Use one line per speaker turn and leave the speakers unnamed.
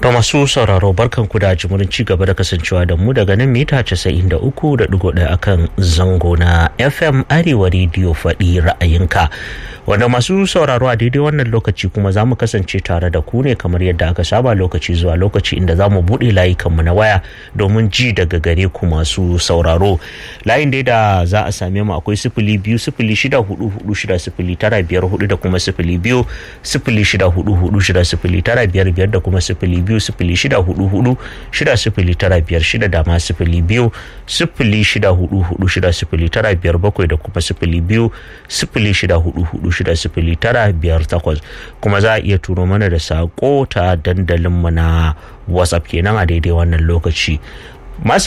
To masu sauraro barkan ku da jimurin ci gaba da kasancewa da mu daga nan mita 93.1 akan zango na FM Arewa Radio faɗi ra'ayinka. Wanda masu sauraro a daidai wannan lokaci kuma za mu kasance tare da ku ne kamar yadda aka saba lokaci zuwa lokaci inda za mu buɗe layukanmu na waya domin ji daga gare ku masu sauraro. Layin dai da za a same mu akwai sifili biyu sifili shida hudu hudu shida sifili tara biyar hudu da kuma sifili biyu sifili shida hudu hudu shida sifili tara biyar biyar da kuma sifili biyu sifili shida hudu hudu shida sifili tara biyar shida da ma sifili biyu sifili shida hudu hudu shida sifili tara biyar bakwai da kuma sifili biyu sifili shida hudu hudu shida sifili tara biyar takwas kuma za a iya turo mana da sako ta dandalinmu na whatsapp kenan a daidai wannan lokaci masu